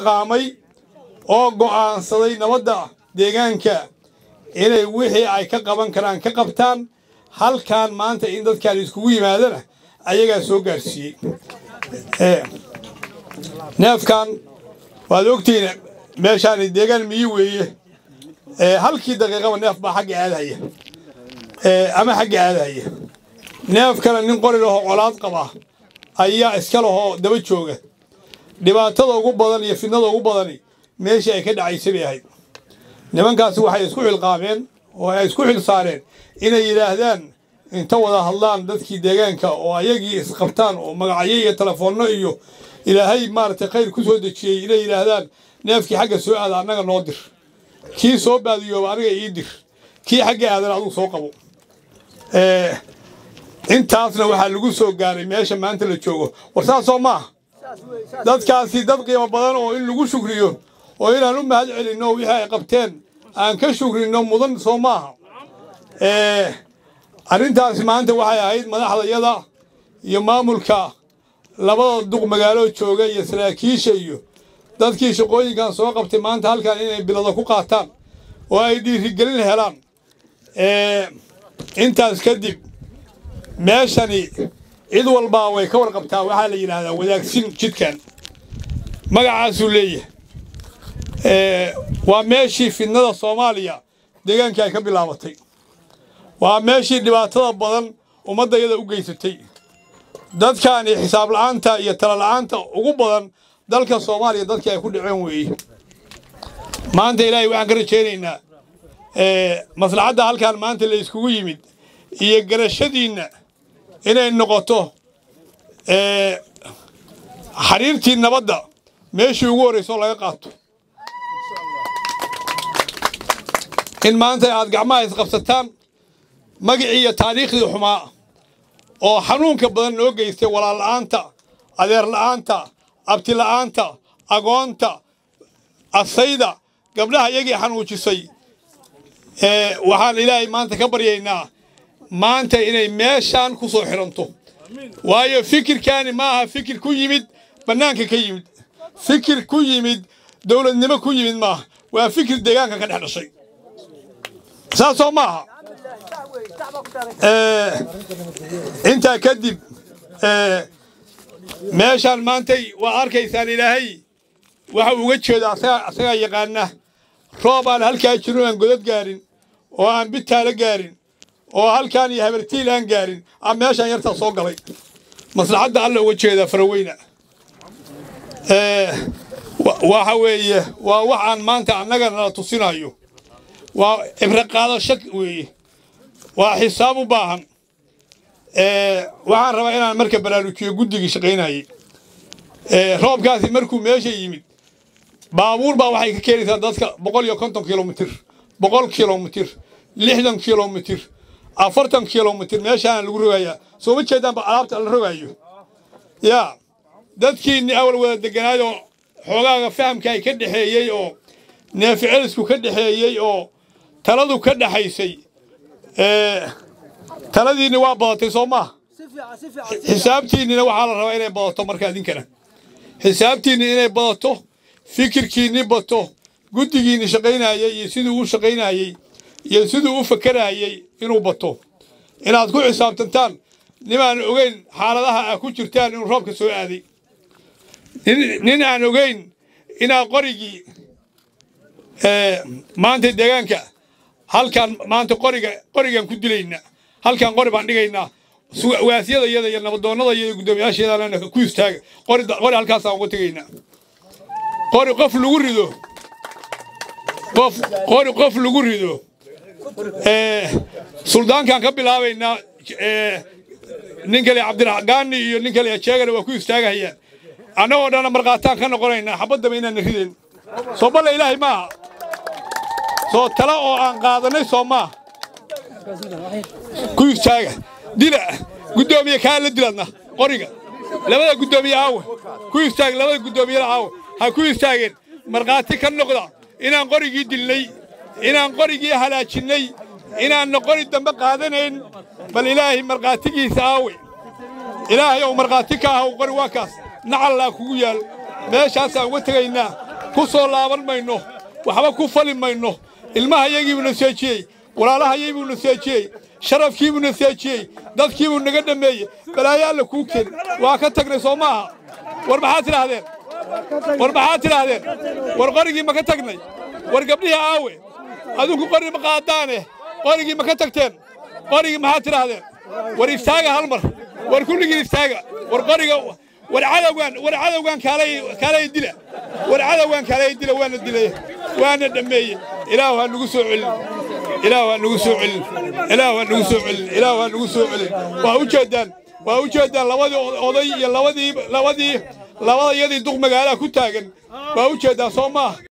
xilqaamay oo go'aansaday nabadda deegaanka inay wixii ay ka qaban karaan ka qabtaan halkan maanta in dadkaan iskugu yimaadana ayagaa soo gaarsiiyey neefkan waad ogtihiin meeshaani deegaan miyi weeye halkii daqiiqaba neef baa xagga aadahaya ama xagga aadahaya neefkana nin qori lahoo colaad qaba ayaa iska lahoo daba jooga dhibaatada ugu badan iyo fidnada ugu badani meeshii ay ka dhacaysay bay ahayd nimankaasi waxay isku xilqaameen oo ay isku xil saareen inay yidhaahdaan inta wada hadlaan dadkii deegaanka oo ayagii isqabtaan oo magacyo iyo telefoonno iyo ilaahay maaragtay khayr ku soo dejiyey inay yidhaahdaan neefkii xagga soo aada annaga noo dir kii soo baadiyooba aniga ii dir kii xagga aadana adugu soo qabo intaasna waxaa lagu soo gaaray meesha maanta la joogo war saasoo maaha dadkaasi dad qiimo badan oo in lagu shukriyo oo inaan u mahad celinno wixii ay qabteen aan ka shukrinno mudan soo maaha arrintaasi maanta waxay ahayd madaxdayada iyo maamulka labada duq magaalo jooga iyo saraakiisha iyo dadkii shaqooyinkan soo qabtay maanta halkan inay bilado ku qaataan oo ay dhiirigelin helaan intaas kadib meeshani cid walbaa way ka warqabtaa waxaa la yidhaahdaa wadaagsin jidkan magacaasuu leeyahay waa meeshii fidnada soomaaliya deegaankii ay ka bilaabatay waa meeshii dhibaatada badan ummaddayada u geysatay dadkaani xisaab la'aanta iyo tala la'aanta ugu badan dalka soomaaliya dadkii ay ku dhaceen weeye maanta ilaahay waxaan ka rajaynaynaa maslaxadda halkan maanta la iskugu yimid iyo garashadiinna inay noqoto xariirtii nabadda meeshii ugu horrayso laga qaato in maanta aad gacmaha isqabsataan magicii iyo taariikhdii xumaa oo xanuunka badan noo geystay walaal la'aanta adeer la'aanta abti la'aanta agoonta asayda gabdhaha iyagii xanuujisay waxaan ilaahay maanta ka baryaynaa maanta inay meeshaan ku soo xidhanto waayo fikirkaani ma aha fikir ku yimid bannaanka ka yimid fikir ku yimid dowladnimo ku yimid maaha waa fikir deegaanka ka dhex dhashay saasoo maaha intaa kadib meeshaan maantay waa arkaysaan ilaahay waxa uga jeeda asagaa yaqaana roob aan halkaa jirin aan godad gaarin oo aan bitaala gaarin oo halkaan iyo habartiil aan gaarin a meeshaan yartaa soo galay maslaxadda alla uga jeedaa faraweyna waxa weeye waa wax aan maanta annaga nala tusinayo waa cibro qaadasho weeye waa xisaab u baahan waxaan rabaa inaan marka baraarujiyo guddigii shaqaynayey roobkaasi markuu meesha yimid baabuur baa waxay ka keenaysaa dadka boqol iyo konton kilomitir boqol kilomitir lixdan kilomitir afartan kilomitir meeshaana lagu rogayaa soo ma jeedaanba alaabta la rogaayo yaa dadkiinni awal wada deganaayoo xoogaaga fahamka ay ka dhexeeyey oo neeficelisku ka dhexeeyey oo taladu ka dhexaysay taladiinni waa badatay soo maaha xisaabtiinnina waxaa la rabaa inay badato marka idinkana xisaabtiinni inay badato fikirkiinni bato guddigiinni shaqaynayey iyo siduu u shaqaynayey iyo siduu u fakarayey inuu bato inaad ku xisaabtantaan nimaan ogeyn xaaladaha aa ku jirtaan inuu roobka soo aaday nin aan ogeyn inaad qorigii maanta deegaanka halkaan maanta qoriga qorigaan ku dilaynaa halkaan qori baan dhigaynaa waasyada iyada iyo nabadoonnada iyo guddoomiyaasheedana ku istaaga qori qori halkaasaan uga tegaynaa qori qof lagu rido qof qori qof lagu rido suldaankaan ka bilaabaynaa nin kale cabdiraxgaani iyo nin kale jeegana waa ku istaagahayaan annagoo dhanna markhaataan ka noqonaynaa xabaddaba inaana rideen soo balle ilaahay maaha soo tala oo aan qaadanay soo maaha ku istaaga dila guddoomiye kaa la diladna qoriga labada guddoomiye aawe ku istaag labada guddoomiyada aawe ha ku istaageen markhaati ka noqda inaan qorigii dilnay inaan qorigii halaajinnay inaanna qori dambe qaadanayn bal ilaahay markhaatigiisa aawe ilaahay ou markhaati ka ahaw qori waa kaas nacallaa kugu yaal meeshaasaan uga tegaynaa ku soo laaban mayno waxba ku fali mayno ilmahayagiibuu naseejiyey walaalahayaybuu naseejiyey sharafkiibuu naseejiyey dadkiibuu naga dhammeeyey balaayo alla kuu keen waa ka tagnay soo maaha war maxaad tidhaahdeen war maxaad tidhaahdeen war qorigii ma ka tagnay war gabdhihii aawe adinku qori ma qaadaane qorigii ma ka tagteen qorigii maxaad tidhaahdeen war istaaga hal mar war kulligiin istaaga war qoriga war cadowgaan war cadowgaan kaalay kaalay dila war cadowgaan kaalay dila waana dilay waana dhammeeyey ilaahu ha nagu soo celin ilaahu ha nagu soo celin ilaahu ha nagu soo celin ilaahu ha nagu soo celin waa u jeedaan waa u jeedaan labadii oday iyo labadii labadii labada iyadii duq magaalaha ku taagan waa u jeedaan soo maaha